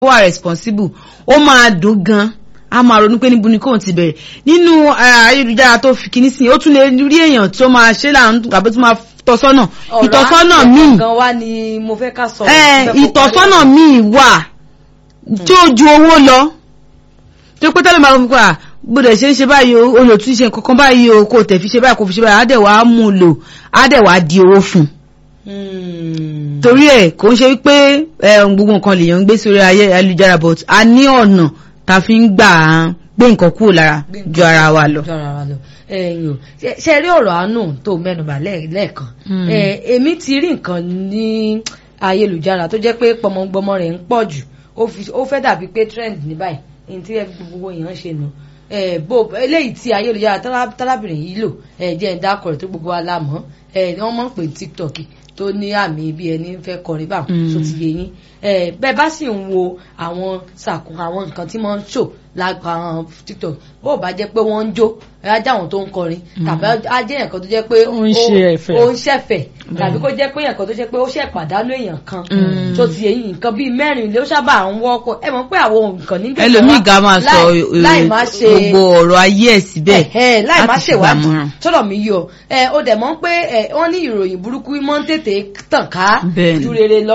wà responsible ó máa dùn gan a máa ronú pé níbo ni kóun ti bẹ̀rẹ̀ nínú ayélujára tó fi kíní sí ó tún lè rí èèyàn tó máa ṣe láàánú tàbí tó máa tọ́sọ́nà ìtọ́sọ́nà míì gan wa ni mo fẹ́ ká sọ. ìtọ́sọ́nà míì wà tí ó ju owó lọ tó pé tẹ́lẹ̀ máa ń gbà gbọ́dọ̀ ṣe ń ṣe báyìí o olùtún ṣe kankan báyìí o kò tẹ̀ fi ṣe báyìí kò fi ṣe báyìí á dẹ̀ wá mú un lò á dẹ̀ wá di owó fún un torí ẹ̀ kò ń ṣe wípé gbogbo nǹkan lèèyàn ń gbé sórí ayélujára but a ní ọ̀nà tá a fi ń gbà á gbé nǹkan kúrò lára ju ara wa lọ. ẹ̀yin o ṣe rí ọ̀rọ̀ àánú tó mẹ́nubà lẹ́ẹ̀kan èmi ti rí nǹkan ní ayélujára tó jẹ́ pé pọmọgbọmọ rẹ̀ ń pọ̀ jù ó fẹ́ dàbí pé trend ní báyìí ní tí gbogbo èèyàn ṣe nù bó eléyìí tí ayélujára tálábìnrin yìí lò jẹ́ ń dákọ̀ rẹ̀ tó gbogbo wa la mọ̀ wọ́n mọ̀ ń pè tiktok tó ní àmì bí ẹni fẹ́ kọrin báwọn tó ti yé yín bẹ́ẹ̀ bá sì ń wo àwọn sàkó àwọn nǹkan tí wọ́n ń ṣò lágbà tiktok bó bá jẹ́ pé wọ́n ń jó ajá àwọn tó ń kọrin tàbí ajẹ́ nǹkan tó jẹ́ pé ó ń ṣẹ̀fẹ̀ tàbí kó jẹ́ pé nǹkan tó jẹ́ pé ó ṣẹ̀ pàdánù èèyàn kan tó ti yé yín nǹkan bíi mẹ́rin ló sábà ń wọ́pọ̀ ẹ mọ̀ pé àwọn nǹkan nígbà ẹlòmíì ga máa sọ gbogbo ọ̀rọ̀ ayé ẹ̀ síbẹ̀ láì má ṣèwádìí tọ́lọ̀ mi yọ ó dẹ̀ mọ̀ pé wọ́n ní ìròyìn burúkú mọ́ ń tètè tàn ká ju rere lọ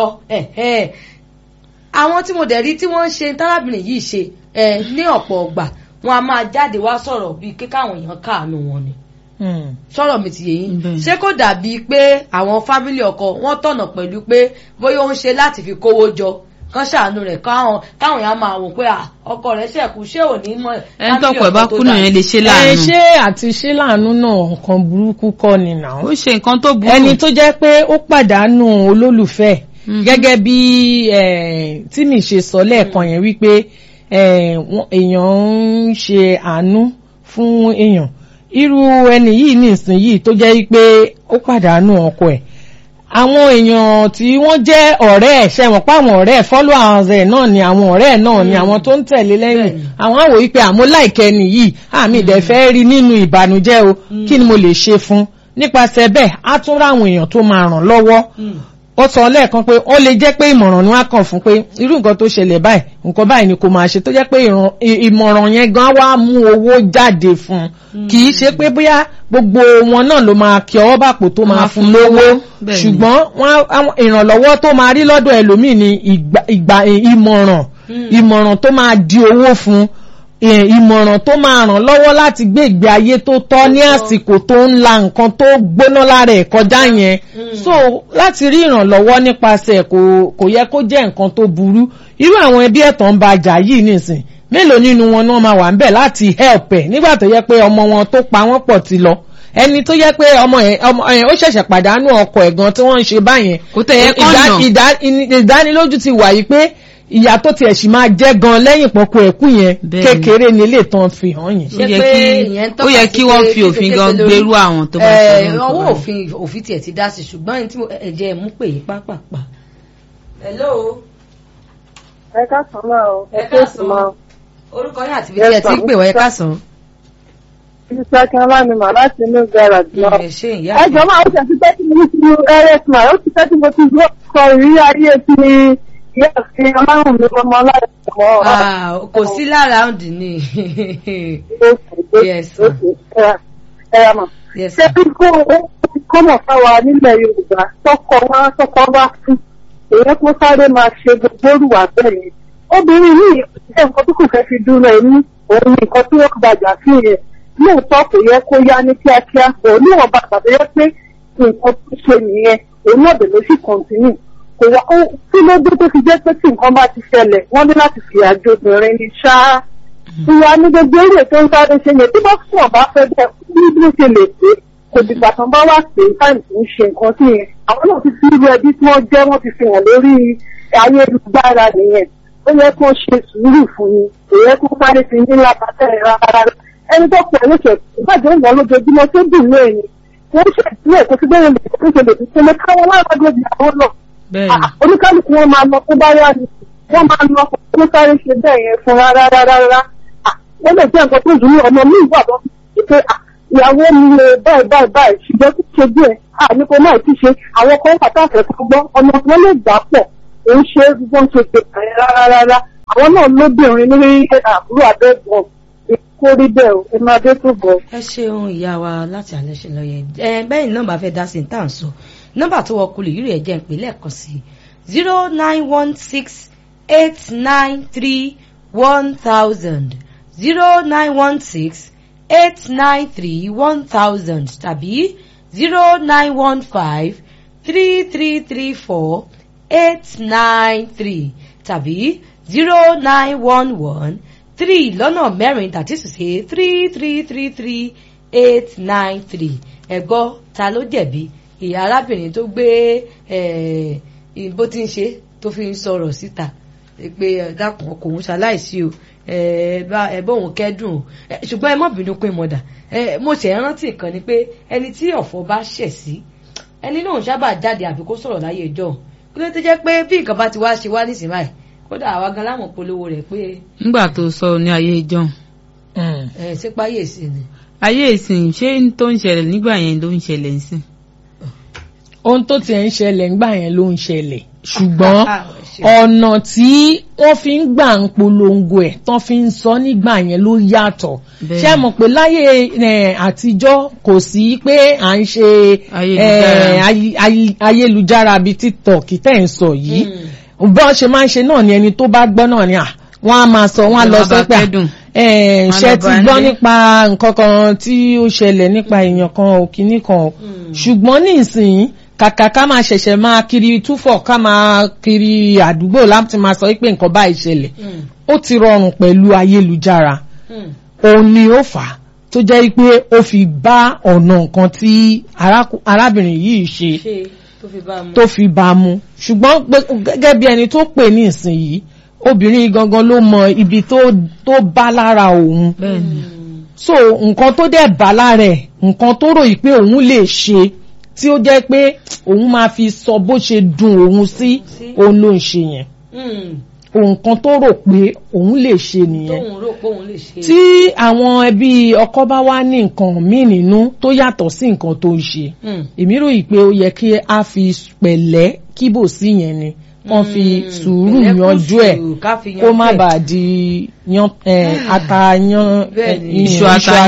àwọn tí mo dẹ̀ rí tí wọ́n ń ṣe tárábìnrin yìí ṣe ní ọ̀pọ̀ ọgbà wọn a máa jáde wá sọ̀rọ̀ bíi kíkáwọn èèyàn káàánú wọn ni sọ̀rọ̀ mi ti yé yín ṣé kò dàbí pé àwọn fámílì ọkọ wọn tọ̀nà pẹ̀lú pé bóyá ó ń ṣe láti fi kówó jọ kán ṣàánú rẹ̀ káwọn káwọn èèyàn máa wò pé ọkọ rẹ̀ ṣẹ̀kú ṣé ò ní mọ̀ ẹni tọkọ ẹ bá kùnà yẹn lè ṣe láàánú. ẹ ṣé àti ṣe láàánú náà nǹkan burúkú kọ́ ni nà. ó ṣe nǹkan tó burú. ẹni tó jẹ́ pé ó pàdánù olólùfẹ́ gẹ́gẹ́ bí tí mi ṣe sọ lẹ́ẹ̀kan yẹn wípé èèyàn ń ṣe àánú fún èèyàn irú ẹni yìí nísìnyìí tó jẹ́ pé ó pàdánù ọkọ ẹ̀ àwọn èèyàn tí wọ́n jẹ́ ọ̀rẹ́ ẹ̀ ṣẹ̀wọ̀n pa àwọn ọ̀rẹ́ ẹ̀ followers ẹ̀ náà ni àwọn ọ̀rẹ́ ẹ̀ náà ni àwọn tó ń tẹ̀lé lẹ́yìn àwọn àwò wípé àmọ́ láìkẹ́ nìyí àmì ìdẹ̀ fẹ́ rí nínú ìbànújẹ́ o kí ni mo lè ṣe fún nípasẹ̀ bẹ́ẹ̀ á tún ráwọn èèyàn tó máa ràn lọ́wọ́ ó sọ lẹ́ẹ̀kan pé ó lè jẹ́ pé ìmọ̀ràn ni wọ́n á kàn fún pé irú nǹkan tó ṣẹlẹ̀ báyìí nǹkan báyìí ni kò máa ṣe tó jẹ́ pé ìmọ̀ràn yẹn gan wá mú owó jáde fún un kì í ṣe pé bóyá gbogbo wọn náà ló máa kí ọwọ́ bàpò tó máa fún lówó ṣùgbọ́n ìrànlọ́wọ́ tó máa rí lọ́dọ̀ ẹlòmíì ni ìgbà ìmọ̀ràn ìmọ̀ràn tó máa di owó fún ìmọ̀ràn tó máa ràn lọ́wọ́ láti gbé ìgbé ayé tó tọ́ ní àsìkò tó ń la nǹkan tó gbóná lára ẹ̀ kọjá yẹn so láti rí ìrànlọ́wọ́ nípasẹ̀ kò yẹ kó jẹ́ nǹkan tó burú irú àwọn ẹbí ẹ̀tàn ń ba jà yìí nìsín mélòó nínú wọn náà máa wà ń bẹ̀ láti help ẹ̀ nígbà tó yẹ pé ọmọ wọn tó pa wọ́n pọ̀ ti lọ ẹni tó yẹ pé ọmọ ẹ ọmọ ẹ ó ṣẹ̀ṣẹ̀ pàdánù ọkọ ẹ̀ gan tí wọ́n ń ṣe báyẹn kò tẹ̀ yẹ kọ́nà ìdánilójú ti wà yìí pé ìyá tó tiẹ̀ sì máa jẹ́ gan lẹ́yìn pọ̀pọ̀ ẹ̀kú yẹn kékeré ni ilé tán fi hàn yẹn. ó yẹ kí wọ́n fi òfin gan gbèrú àwọn tó bá ṣe é. ọwọ́ òfin òfin tiẹ̀ ti dá sí ṣùgbọ́n ẹni tí ẹ̀jẹ̀ mú pè é pápápá. hello. ẹ káàsán máa o ẹ káàsán orúkọ yín àti ibi tí ẹ ti ń pè wọ́n ẹ káàsán. Iṣẹ́ kí wọ́n ní màá láti inú garage lọ. ẹ jọ máa ó tẹ̀sí pé tí mo ti lu ẹrẹ́sìmọ̀ ó ti tẹ́tí mo ti gbọ́ kọ ìrí ayé ti ìyá àti ọlọ́run mi ọmọ láti ọmọ. kò sí lára ọ̀dì ni. yes ẹ mà. ṣé bí kò kọ́mọ̀ fáwa nílẹ̀ Yorùbá tọkọ wá tọkọ wá fún èyí kó sáré máa ṣe gbogbo olùwà bẹ́ẹ̀ yẹn. obìnrin yìí ṣe nǹkan tó kù fẹ́ fi dúró ẹni òun ni nǹkan tí ó gbàjà sí yẹn lóòótọ́ kò yẹ kó yá ní kíákíá bọ̀ níwọ̀n bàbá tó yẹ pé nǹkan tó ṣe nìyẹn òun náà bẹ̀rẹ̀ sí kọ̀ǹtínú kò wá kí ló dé tó fi jẹ́ pé tí nǹkan bá ti ṣẹlẹ̀ wọ́n ní láti fi àjò obìnrin ní ṣáá ìwà ní gbogbo èrè tó ń sáré ṣe yẹn tí bá fún ọba fẹ́ bẹ́ẹ̀ ní bí ó ṣe lè pé kò dìgbà tán bá wà pé táìmù tó ń ṣe nǹkan sí yẹn àwọn náà ti fi irú ẹbí tí wọ́n jẹ́ wọ́n ti fi hàn lórí ayélujára nìyẹn ó yẹ kó ṣe sùúrù fún ni kò yẹ kó sáré fi ní lábàtẹ́ rárá ẹni tó pọ̀ lóṣù ìbàjẹ́ ìwọ̀n lójoojúmọ́ tó dùn ní ẹ̀yìn wọ́n ṣe ìpínlẹ̀ kó ti bẹ́ẹ̀ lè tó ṣe lè fi ṣe lè káwọn láàbàgbé ìyàwó náà oníkálukú wọn máa lọ tó bá yá ni wọ́n máa lọ kó sáré ṣe bẹ́ẹ̀ yẹn fún rárá rárá wọ́n lè jẹ́ nǹkan tó dùn ní ọmọ mi ìwà lọ pé ìyàwó mi lè báyìí báyìí báyìí ṣùgbọ́n kí ṣe díẹ̀ àní kò náà ti ṣe àwọn kan pàtàkì ẹ̀kọ́ gbọ́ ọmọ wọn lè gbà pọ̀ òun ṣe é gbọ́n ṣe pé rárá rárá àwọn náà lóbìnrin ní àbúrò abẹ́gbọ̀n kó rí bẹ́ẹ̀ o ẹ máa dé tó bọ̀. ẹ ṣeun ìyá wa láti alẹ́ ṣe lọ́yẹ̀ ẹ bẹ́ẹ̀ nọ́mbà fẹ́ dá sí ní tá à ń sọ nọ́mbà tó wọ kulè yìí rẹ̀ jẹ́ ń pè lẹ́ẹ̀kan sí zero nine one six eight nine three one thousand zero nine one six eight nine three one thousand tàbí zero nine one five three three three four eight nine three tàbí zero nine one one three lọ́nà mẹ́rin that is to say three three three three eight nine three ẹ̀gbọ́ ta ló jẹ̀bi ìyá arábìnrin tó gbé bó ti ń ṣe tó fi ń sọ̀rọ̀ síta pé dákun ọkọ̀ òun ṣaláìsí o ẹ bá òun kẹ́dùn o ṣùgbọ́n ẹ má bínú pé mọ̀dà mo ṣe rántí nǹkan ni pé ẹni tí ọ̀fọ̀ bá ṣẹ̀ sí ẹni náà sábà jáde àbí kó sọ̀rọ̀ láyé ìjọ kí ló ti jẹ́ pé bí nǹkan bá ti wá ṣe wá nísìnyí báyìí kódà àwa gan láwọn polówó rẹ̀ pé. nígbà tó sọ ní ayé ìjọ́un. ẹ ṣé páyé sí ni. ayé ìsìn ṣé tó ń ṣẹlẹ̀ nígbà yẹn ló ń ṣẹlẹ̀ ń sìn. ohun tó tiẹ̀ ń ṣẹlẹ̀ ńgbà yẹn ló ń ṣẹlẹ̀ ṣùgbọ́n ọ̀nà tí wọ́n fi ń gbà ń polongo ẹ̀ tán fi ń sọ nígbà yẹn ló yàtọ̀ ṣé mọ̀ pé láyé àtijọ́ kò sí pé à ń ṣe ayélujára bíi tiktok tẹ̀ ń sọ yìí bí wọ́n ṣe máa ń ṣe náà ni ẹni tó bá gbọ́ náà ni wọ́n á máa sọ wọ́n á lọ sọ pé ṣe ti gbọ́ nípa nǹkan kan tí ó ṣẹlẹ̀ nípa èèyàn kan òkìní kan ṣùgbọ́n ní ìsìn kàkà ká máa ṣẹ̀ṣẹ̀ máa kiri túfọ̀ ká máa kiri àdúgbò láti máa sọ pé nǹkan báyìí ṣẹlẹ̀ ó ti rọrùn pẹ̀lú ayélujára òun ni ó fà á tó jẹ́ pé ó fi bá ọ̀nà nǹkan tí arábìnrin yìí ṣe tó fi bá mu ṣùgbọ́n gẹ́gẹ́ bí ẹni tó pè ní ìsinyìí obìnrin gangan ló mọ ibi tó bá lára òun so nǹkan tó dẹ̀ bá lára ẹ̀ nǹkan tó rò yìí pé òun lè ṣe tí ó jẹ́ pé òun máa fi sọ bó ṣe dùn òun sí òun ló ń ṣe yẹn nǹkan tó rò pé òun lè ṣe nìyẹn tí àwọn ẹbí ọkọ bá wá ní nǹkan míì nínú tó yàtọ̀ sí nǹkan tó ń ṣe èmi ròyìn pé ó yẹ kí a fi pẹ̀lẹ́ kíbò sí yẹn ni wọ́n fi sùúrù yanjú ẹ̀ kó má bàa di atayan iṣu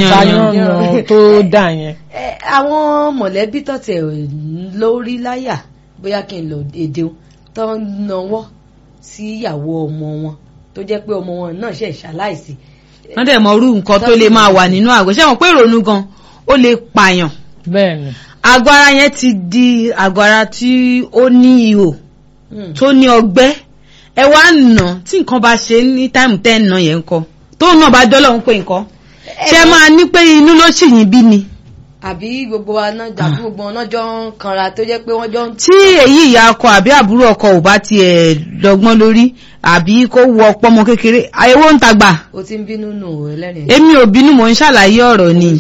atayan tó dà yẹn. àwọn mọ̀lẹ́bí tọ̀tẹ̀ lórí láyà bóyá kí n lọ èdè tó ń nawọ́ sí ìyàwó ọmọ wọn tó jẹ́ pé ọmọ wọn náà ṣe ṣaláìsí. wọ́n dẹ̀ mọ irú nǹkan tó lè máa wà nínú àgọ́ ṣé wọn pé ìrònú gan ó lè pààyàn. bẹ́ẹ̀ni. àgọ́ ara yẹn ti di àgọ́ ara tí ó ní ihò tó ní ọgbẹ́ ẹ wá nà tí nǹkan bá ṣe ní táìmù tẹ́ ń nà yẹn ń kọ́ tóun náà bá dọ́lọ́ ń pè nǹkan ṣé máa ní pé inú ló sì yín bí ni àbí gbogbo wa náà dàbí gbogbo wọn náà jọ ń kanra tó jẹ́ pé wọ́n jọ ń. tí èyí ìyá ọkọ àbí àbúrò ọkọ ò bá tiẹ̀ dọ́gbọ́n lórí àbí kó wọ ọpọmọ kékeré àyẹ̀wò ń tagbà. o ti ń bínú nù ẹlẹ́rìn. èmi ò bínú mò ń ṣàlàyé ọ̀rọ̀ ni.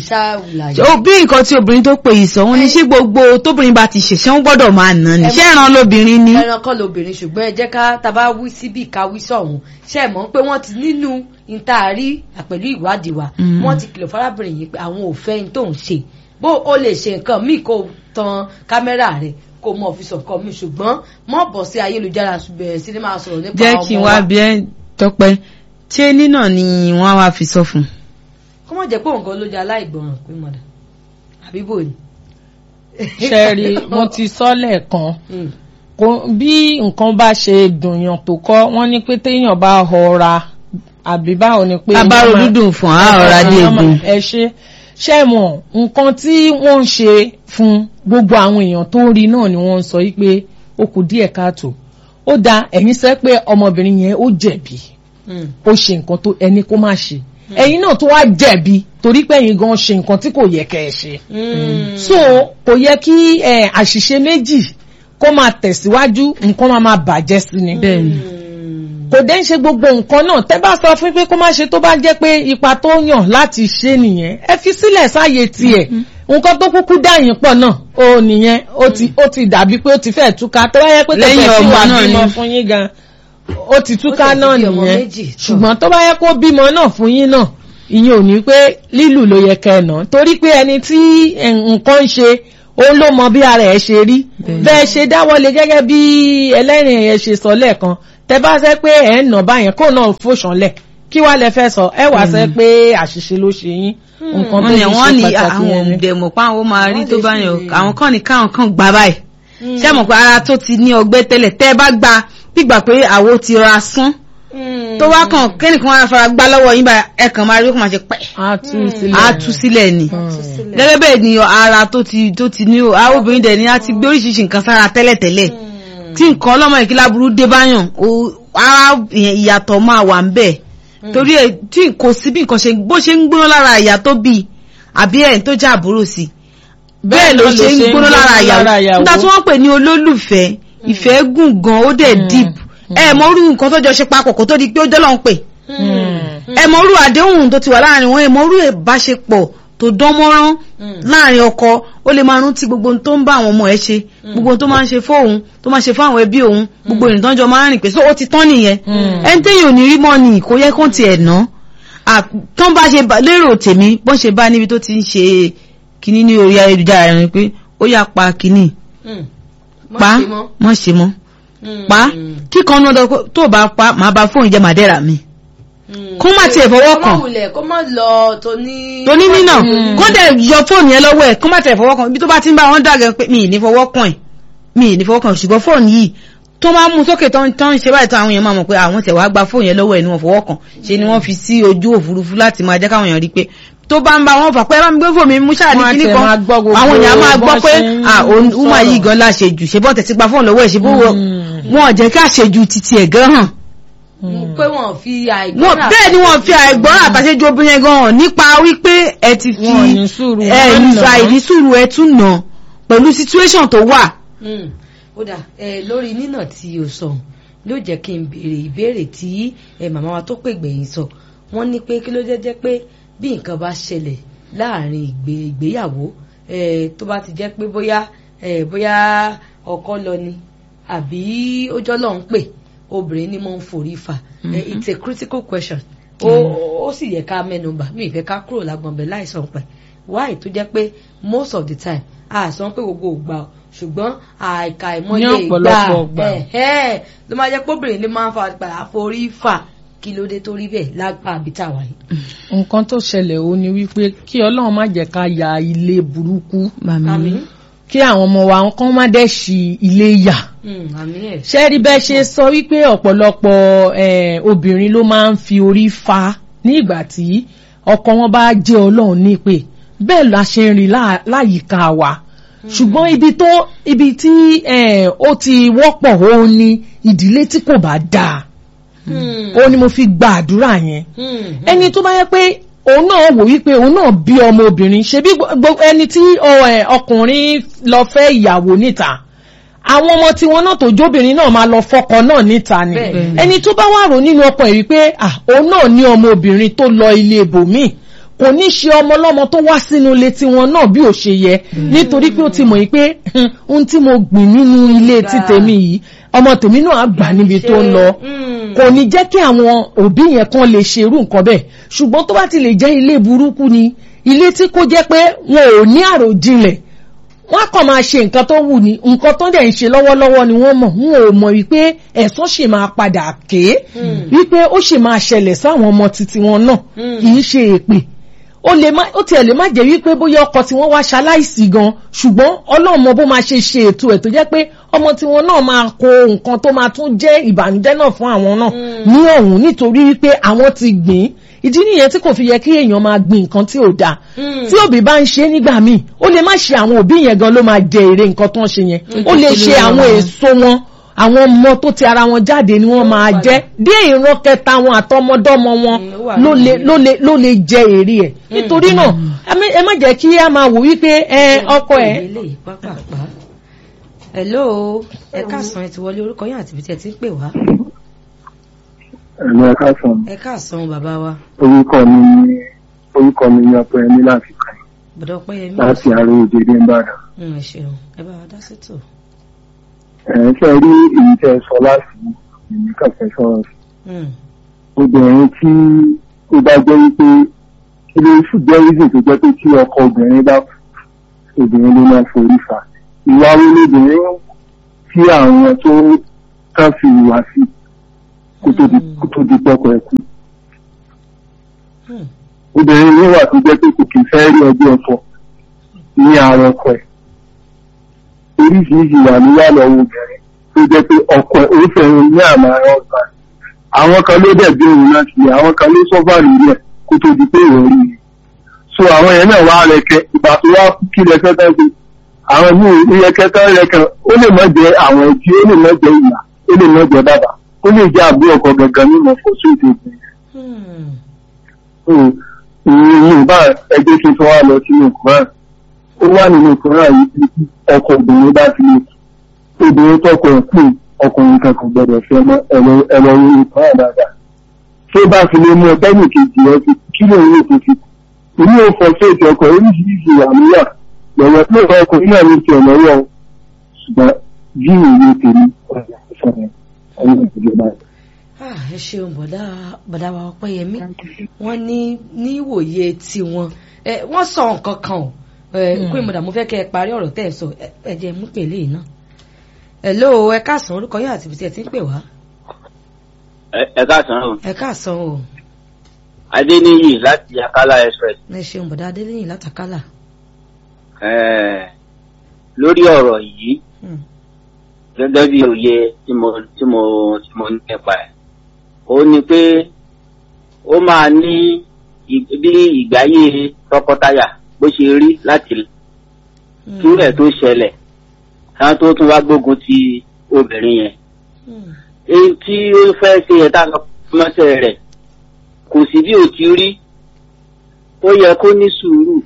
bí nǹkan tí obìnrin tó pe ìsọ̀ wọn ni ṣé gbogbo tóbìnrin bá ti ṣẹ̀ṣẹ̀ ń gbọ́dọ̀ máa nà ni ṣé ẹran lóbìnrin ni. ẹran kọ́ lóbìnrin ṣùgbọ́n ẹ jẹ́ ká taba wí síbí ká wí sọ̀hún ṣe mọ̀ pé wọ́n ti nínú ìtaàrí pẹ̀lú ìwádìí wa wọ́n ti kìlọ̀ fárábìnrin yìí pé àwọn ò fẹ́ ní tóun ṣe bó o lè ṣe nǹkan míì kó tan kámẹ́rà rẹ̀ kó mọ fi sọ̀kan mi ṣùgbọ́n mọ̀ bọ̀ sí ayélujára bẹ̀rẹ̀ sí ni máa sọ̀rọ̀ nípa ọmọ wa. jẹ́ kí n wá bí ẹ tọpẹ́ ṣé nínà ni wọ́n wá fi sọ fún. kó mọ̀ jẹ́ pé òǹkan ló jẹ́ aláìgbọràn pé mọ̀dà àbí bò ní. ṣẹ́ẹ̀rì mo ti sọ lẹ́ẹ̀kan bí nǹkan bá ṣe dùnyàn tó kọ́ wọ́n ní pé téèyàn bá họra àbí báwo ni pé. abáró dúdùn fún àhọra dé egun. ẹ ṣe ṣe mọ̀ nǹkan tí wọ́n ń ṣe fún gbogbo àwọn èèyàn tó ń rí náà ni wọ́n ń sọ yí pé ó kù díẹ̀ káàtó ó da ẹ̀yin sẹ́ pé ọmọbìnrin yẹn ó jẹ̀bi ó ṣe nǹkan tó ẹni kó má ṣe ẹ̀yin náà tó wá jẹ̀bi torí pé ẹ̀yin gan ṣe nǹkan tí kò yẹ kẹ́ ẹ ṣe so kò yẹ kí àṣìṣe méjì kó máa tẹ̀síwájú nǹkan máa máa bàjẹ́ sí ni. bẹ́ẹ̀ni kò dé ń ṣe gbogbo nǹkan náà tẹ́ bá sọ fún pé kó má ṣe tó bá jẹ́ pé ipa tó yàn láti ṣe nìyẹn ẹ fi sílẹ̀ sáàyè tiẹ̀ nǹkan tó kúkú dáyìn pọ̀ náà ó nìyẹn ó ti ó ti dàbí pé ó ti fẹ́ túká tó bá yẹ pé tẹ̀sẹ̀ sí wà bímọ fún yín gan ó ti túká náà nìyẹn ṣùgbọ́n tó bá yẹ kó bímọ náà fún yín náà ìyẹn ò ní pé lílù ló yẹ kẹ́ ẹ̀ náà torí pé ẹni tí nǹkan ń ṣe òun ló mọ bí ara ẹ̀ ṣe rí bẹ́ẹ̀ ṣe dáwọ́lé gẹ́gẹ́ bí ẹlẹ́rìn ẹ̀ ṣe sọ lẹ́ẹ̀kan tẹ bá sẹ pé ẹ ń nà báyẹn kó náà fòṣànlẹ̀ kí wàá lẹ fẹ́ sọ ẹ wàá sẹ pé àṣìṣe ló ṣe yín nǹkan tó wọ́n ní fi wọ́n ṣe ní pàtàkì àwọn yẹn ni. òǹdẹ̀mọ̀ pa àwọn máa rí Wọ́n tó lè bá ṣe- yàn àwọn kan ní káwọn kan gbà báyìí ṣé mọ̀ pé ara tó ti ní ọgbẹ́ tẹ́lẹ̀ tẹ́ ẹ bá gba gbígbà pé àwo ti ra sún tó wá kàn kẹ́nìkan wá fara gbá lọ́wọ́ yín bá ẹ kàn máa rí kó máa ṣe pẹ́ a tú sílẹ̀ á tú sílẹ̀ ni Mm. gẹ́gẹ́ bẹ́ẹ̀ ni ara tó ti tó ti ní o àwọn obìnrin dẹ̀ ni a ti gbé oríṣiríṣi nǹkan sára tẹ́lẹ̀tẹ́lẹ̀ tí nǹkan ọlọ́mọ ìkílá burú dé báyàn o ara ìyẹn ìyàtọ̀ máa wà ń bẹ̀ torí ẹ tí kò sí bí nǹkan ṣe bó ṣe ń gbóná lára ìyá tó bí àbí ẹ̀ tó jẹ́ àbúrò sí bẹ́ẹ̀ ló ṣe ń gbóná lára ìyàwó nígbà tí wọ́n pè ní olólùfẹ́ ìfẹ́ gùn gan ó dẹ̀ deep ẹ mọ orú nǹkan tó jọ ṣe papọ̀ kó tó di pé ó jọ́ lọ́n pè ẹ mọ orú àdéhùn tó ti wà láàrin wọn ẹ mọ orú ìbáṣepọ̀ tó dán mọ́rán láàrin ọkọ ó lè máa rántí gbogbo ohun tó ń bá àwọn ọmọ ẹ ṣe gbogbo ohun tó máa ń ṣe fóun tó máa ń ṣe fún àwọn ẹbí òun gbogbo ìrìn tó ń jọ máa ń rìn pé so ó ti tán nìyẹn ẹni téèyàn ò ní rí mọ́ ni kò yẹ kó tiẹ̀ ná tó ń bá ṣe bá- lérò tèmi bọ́n ṣe bá níbi tó ti ń ṣe kinní ní orí ayélujára rẹ pé ó yà pa kinní pa mọ́ ṣe mọ́ pa kíkan náà dọ́ tó bá pa màá ba fóònù jẹ́ màdẹ́rà mi kó má tiẹ̀ fọwọ́ kàn. kó má wulẹ̀ kó má lọ tó ní. tó ní nínà kó dẹ̀ yọ fóònù yẹn lọ́wọ́ ẹ̀ kó má tẹ̀ fọwọ́ kàn ibi tó bá ti ń bá wọn dàgẹ̀ pé mi ì ní fọwọ́ kàn ẹ̀ mi ì ní fọwọ́ kàn ṣùgbọ́n fóònù yìí tó máa mú sókè tó ń tó ń ṣe báyìí tó àwọn èèyàn máa mọ̀ pé àwọn tẹ̀ wá gba fóònù yẹn lọ́wọ́ ẹ̀ ni wọ́n fọwọ́ kàn ṣe ni wọ́n fi sí ojú òfurufú láti máa jẹ́ káwọn èèyàn rí pé tó bá ń bá wọn fà pé ẹ bá mi gbé fóònù mi mú ṣáà ní Wọ́n á kíní tẹ̀ kan máa gbọ́ gbogbo àwọn èèyàn máa gbọ́ bọ́n pé ṣe ń ah òun sọ̀rọ̀. máa yí gan láṣejù ṣe bọ́n tẹ̀sí gba fóònù lọ́wọ́ ẹ̀ ṣe bó wọn ò jẹ́ ká ṣejù titi ẹ̀ gan hàn pé wọ́n fi àìgbọ́n wọn bẹ́ẹ̀ ni wọ́n fi àìgbọ́n àtàṣejù obìnrin yẹn gan hàn nípa wípé ẹ ti fi Wọn ò ní sùúrù, ẹ wọ́n nà ìfà án. ìrísùrù ẹ tún nà pẹ̀lú situation tó wà. Mm. ó dà ẹ lórí nínà tí o sọ ló jẹ́ kí n béèrè ìbéèrè tí ẹ màmá wa tó pè gbẹ̀yìn sọ wọ́n ní pé kí ló jẹ́ jẹ́ pé bí nǹkan bá ṣẹlẹ̀ láàrin ìgbé ìgbéyàwó ẹ tó bá ti jẹ́ pé bóyá ẹ bóyá ọkọ lọ ni àbí ó jọ́ lọ́n pè obìnrin ni mo ń forí fa ẹ it's a critical question ó ó sì yẹ ká mẹ́nubà mi ìfẹ́ ká kúrò lágbọ̀nbẹ̀ láìsàn pẹ̀ why tó jẹ́ pé most of the time a sọ pé gbogbo ògbà o ṣùgbọ́n àìka ìmọ̀ye Ní ìgbà ọ̀pọ̀lọpọ̀ ìgbà. ẹ̀hẹ́ ló máa jẹ́ póbìnrin ló máa ń fa padà forí fà kí ló dé tó rí bẹ́ẹ̀ lágbà àbítà wáyé. nǹkan tó ṣẹlẹ̀ ó ní wípé kí ọlọ́run má jẹ́ ká ya ilé burúkú àmín kí àwọn ọmọ wa kán má dẹ̀ ṣì ilé yà Mm, àmín ẹ̀. ṣé rí bẹ́ẹ̀ ṣe sọ wípé ọ̀pọ̀lọpọ̀ eh, obìnrin ló máa ń fi orí fa ní ìgbà tí ọkọ wọn bá jẹ́ ọlọ́run nípè bẹ́ẹ̀ la ṣe ń rí lá- láyìíká wa ṣùgbọ́n ibi tó ibi tí eh, ó ti wọ́pọ̀ ó ní ìdílé tí kò bá dáa Mm, ó ní mo fi gba àdúrà yẹn mm, ẹni tó bá yẹ pé òun náà wò wípé òun náà bí ọmọ obìnrin ṣebí gbogbo ẹni tí ọ, ẹ, ọkùnrin lọ fẹ́ ìyàwó níta àwọn ọmọ tiwọn náà tó jóbìnrin náà máa lọ fọkọ náà níta ni Bẹ́ẹ̀ ni. ẹni tó bá wà rò nínú ọkọ ẹ̀ wípé ah òun náà ní ọmọ obìnrin tó lọ ilé ibòmíì kò ní ṣe ọmọ ọlọ́mọ tó wá sínú ilé tiwọn náà bí ò ṣe yẹ nítorí pé ó ti mọ̀ yìí pé "Hmm, ohun tí mo gbìn nínú ilé ti tèmi yìí ọmọ tèmi náà á gbà níbi tó ń lọ Mm, kò ní jẹ́ kí àwọn òbí yẹn kan lè ṣe irú nǹkan bẹ́ẹ̀ ṣùgbọ́n tó bá ti lè jẹ́ ilé burúkú ni ilé tí kò jẹ́ pé wọn ò ní àròjinlẹ̀ wọ́n á kàn máa ṣe nǹkan tó wù ní nǹkan tó dẹ̀ ń ṣe lọ́wọ́lọ́wọ́ ni wọ́n mọ̀ wọn ò mọ̀ wípé ẹ̀san ṣì máa padà ké wípé ó ṣì máa ṣẹlẹ̀ sáwọn ọmọ titi wọn náà Mm. kì í ṣe èpè ó lè má ó tiẹ̀ lè má jẹ́ wípé bóyá ọkọ tí wọ́n wá ṣaláìsí gan ṣùgbọ́n ọlọ́run mọ bó máa ṣe ṣe ètò ẹ̀ tó jẹ́ pé ọmọ tí wọn náà máa kó nǹkan tó máa tún jẹ́ ìbànújẹ́ náà fún àwọn náà ní ọ̀hún nítorí wípé àwọn ti gbìn ìdí nìyẹn tí kò fi yẹ kí èèyàn máa gbìn nǹkan tí ò dáa Mm. tí òbí bá ń ṣe nígbà míì ó lè má ṣe àwọn òbí yẹn gan ló máa jẹ èrè nǹkan tó ń ṣe yẹn ó lè ṣe àwọn èso wọn àwọn ọmọ tó ti ara wọn jáde ni wọ́n máa jẹ dé ìran kẹta wọn àtọmọdọ́mọ wọn Mm, ó wà ló lè nínú. ló lè ló lè jẹ èrè ẹ̀ nítorí náà ẹ má- ẹ má jẹ́ kí a máa wò wípé ẹ ọkọ ẹ eléyìí pápápá. hello ẹ káàsán ẹ ti wọlé orúkọ yín àti ibi tí ẹ ti ń pè wá. ẹ̀rọ ẹ̀ka sàn ẹ káàsán bàbá wa orúkọ mi ní orúkọ mi ní ọpẹ ẹni láti kàn bọ̀dọ̀ ọpẹ́yẹmí. láti àárọ̀ òjèdè ìbàdàn. Mm, ẹ ṣeun ẹ bá wa dá sétò. ẹ̀ ṣe rí èyí tẹ́ ẹ sọ láti ìlú kàfẹ́ sọ̀rọ̀ sí. Mm, obìnrin tí ó bá jẹ́ wípé kí ló sì jẹ́ reason tó jẹ́ pé tí ọkọ obìnrin bá kú obìnrin ló máa forí fa ìwà wo lóbìnrin tí àwọn tó kàn fi ìwà sí kó tó di kó tó di pọ́kọ ẹ̀ kú. Hmm. obìnrin yìí wà tó jẹ́ pé kò kì í fẹ́ rí ọjọ́ ẹ̀fọ́ ní àwọn ọkọ ẹ̀ oríṣiríṣi wà níyà lọ́wọ́ obìnrin tó jẹ́ pé ọkọ ẹ̀ ó fẹ́ràn ní àmà ọgbà àwọn kan ló dẹ̀ bí òun náà sílẹ̀ àwọn kan ló sọ́fà lórí ẹ̀ kó tó di pé ìwọ̀n rí i so àwọn yẹn náà wá rẹ̀kẹ́ ìgbà tó wá kí rẹ̀kẹ́ tán ṣe àwọn míì ìrẹ̀kẹ́ tán rẹ̀kẹ́ ó lè má jẹ àwọn ẹtí ó lè má jẹ ìyá ó lè má jẹ bàbá ó lè jẹ àbúrò ọkọ gangan nínú fọ́sùn ìdòdò Hmm. ìrìn bá ẹgbẹ́ kí n tó wá lọ sínú Quran ó wà nínú Quran yìí tí ọkọ obìnrin bá fi lè obìnrin tọkọ ẹ̀ kú ọkùnrin kan kò gbọdọ̀ fẹ́ mọ́ ẹ̀rọ ẹ̀rọ orí Quran dáadáa tó bá fi lè mú ọtẹ́nì kejì ẹ fi kí ló ń lò tó fi èmi ò fọ sí ètò ọkọ̀ oríṣiríṣi wà níyà lọ́wọ́ tó ìfọ ọkùnrin náà ní ti ọ̀nà wọ̀ ṣùgbọ́n bí òye tèmi ọ̀rẹ́ ìfọ̀rẹ́ ọ̀rẹ́ ìjọba Ah, ẹ ṣeun bọ̀dá bọ̀dá wa ọpẹ́yẹmí wọ́n ní ní ìwòye tiwọn ẹ wọ́n sọ nǹkan kan o ẹ kó ìmọ̀dà mo fẹ́ kẹ́ ẹ parí ọ̀rọ̀ tẹ́ ẹ sọ ẹ ẹ jẹ́ mú pèlè yìí náà. hello ẹ káàsán orúkọ yóò àti ibi tí ẹ ti ń pè wá ẹ káàsán o ẹ káàsán o adéníyì láti akala express ẹ ṣeun bọ̀dá adélẹ́yìn látàkálà. Eh, lórí ọ̀rọ̀ yìí Hmm. gẹ́gẹ́ bí òye tí mo tí mo tí mo ní nípa ẹ̀ ó ní pé ó máa ní ì- bí ìgbáyé tọkọtaya bó ṣe rí láti Hmm. kí rẹ̀ tó ṣẹlẹ̀ káwọn tó tún wá gbógun ti obìnrin yẹn Hmm. èyí tí ó fẹ́ ṣe yẹn tá a lọ mọ́sẹ̀ rẹ̀ kò sí bí ò ti rí ó yẹ kó ní sùúrù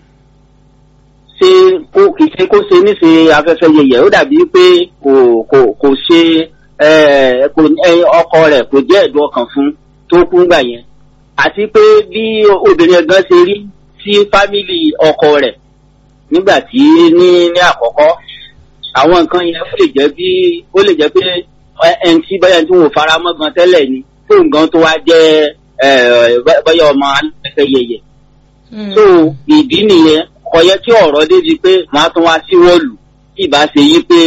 ṣe kó kì í ṣe kó ṣe níṣe afẹ́fẹ́ yẹyẹ ó dàbí pé kò kò kò ṣe ẹ, kò ẹ, ọkọ rẹ̀ kò jẹ́ ẹ̀dùn ọkàn fún tó kú gbà yẹn àti pé bí obìnrin ẹ̀gán ṣe rí sí fámìlì ọkọ rẹ̀ nígbà tí ní ní àkọ́kọ́ àwọn nǹkan yẹn ó lè jẹ́ bí ó lè jẹ́ pé ẹ- ẹni tí bóyá tí wọn ò fara mọ́ gan tẹ́lẹ̀ ni tó nǹkan tó wá jẹ́ ẹ, bóyá ọmọ alẹ́fẹ́ yẹyẹ Hmm. so ìdí nìyẹn ọyẹ tí ọ̀rọ̀ débi pé màá tún wá sí wọ́ọ̀lù tí ìbá ṣe yí pé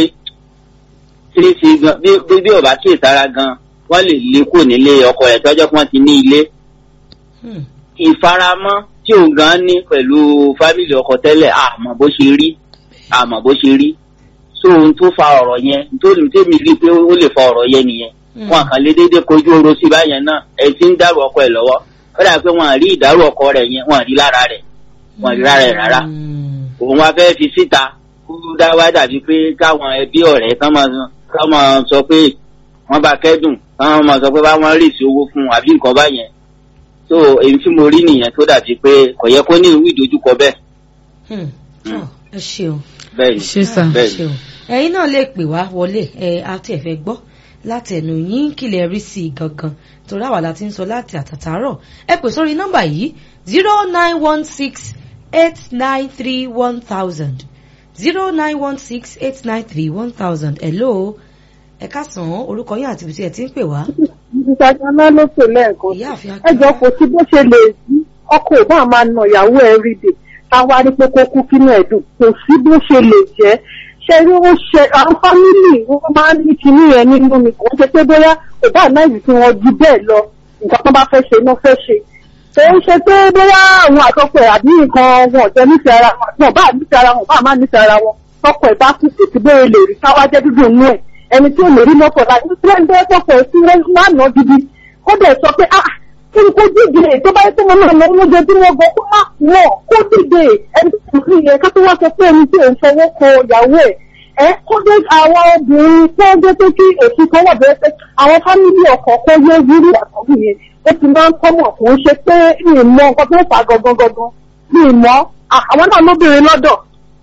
ṣíṣe gan bí bí bí ọba kí ìtara gan wọ́n lè lé kò nílé ọkọ rẹ̀ tọ́jọ́ pé wọ́n ti ní ilé Hmm. ìfaramọ́ tí òun gan ní pẹ̀lú fámìlì ọkọ tẹ́lẹ̀ àmọ́ bó ṣe rí àmọ́ bó ṣe rí so ohun tó fa ọ̀rọ̀ yẹn nítorí tèmi rí i pé ó lè fa ọ̀rọ̀ yẹn nìyẹn Hmm. wọn kàn lé déédéé kojú oró sí báyẹn náà ẹ ti ń dárò ọkọ ẹ lọ́wọ́ ó dà pé wọn à rí ìdárò ọkọ rẹ̀ yẹn wọn à rí lára rẹ̀ wọn à rí lára rẹ̀ rárá Hmm. òun wá fẹ́ fi síta kó dá wá dàbí pé káwọn ẹbí ọ̀rẹ́ kán máa kán máa sọ pé wọ́n bá kẹ́dùn kán máa sọ pé báwọn rì sí owó fún un àbí nǹkan báyẹn so èyí tí mo rí nìyẹn tó dàbí pé kò yẹ kó ní ìwé ìdojúkọ bẹ́ẹ̀ Hmm. Tọ́, ẹ ṣeun. bẹ́ẹ̀ ni ṣe sà. bẹ́ẹ̀ ni. ṣeun ẹ̀yin náà lè pè wá wọlé ẹ àti ẹ̀fẹ̀ gbọ́ láti ẹnu yín kílẹ̀ rí sí i gangan torí àwa la ti ń sọ láti àtàtàárọ̀ ẹ pè sórí nọ́mbà yìí zero nine one six eight nine three one thousand zero nine one six eight nine three one thousand hello ẹ káàsán orúkọ yín àti ibi tí ẹ ti ń pè wá ìṣàjọná ló pè lẹ́ẹ̀kan ìyá àfin ẹ jọ kò sí bó ṣe lè sí ọkọ ò bá máa na ìyàwó ẹ rí dè táwa rí pé kó kú kínú ẹ dùn kò sí bó ṣe lè jẹ ṣe rí ó ṣe àwọn fámìlì wọn máa ń ní kinní yẹn nínú mi kò ń ṣe pé bóyá kò bá náìsì tí wọn ju bẹ́ẹ̀ lọ nǹkan tó bá fẹ́ ṣe náà fẹ́ ṣe kò ń ṣe pé bóyá àwọn àtọkọ ẹ àbí nǹkan wọn ò jẹ nífẹ̀ẹ́ ara wọn wọn bá nífẹ̀ẹ́ ara wọn bá má nífẹ̀ẹ́ ara wọn tọkọ ẹ bá kú kò sí bóyá lè rí káwá jẹ dúdú nú ẹ ẹni tí ò lè rí lọ́pọ̀ láti tí wọ́n ń dẹ́ tọkọ ẹ sí wọn máa nà gidi ó dẹ̀ sọ pé ah kí ni kó dìde tó bá yẹ kó máa lọ lóúnjẹ tí wọ́n gbọ́ kó má wọ̀ kó dìde ẹni tó kù yẹn ká tó wá sọ pé ẹni tí ò ń fọwọ́ kọ ìyàwó ẹ̀ ẹ kó dé àwọn obìnrin tó dé tó kí èsì kan wà bẹ́ẹ̀ pé àwọn fámìlì ọkọ̀ kó yé wúrú àkọ́bí yẹn ó ti máa ń kọ́mọ̀ kò ń ṣe pé mi ì mọ nǹkan tó fà gangan gangan mi ì mọ àwọn náà lóbìnrin lọ́dọ̀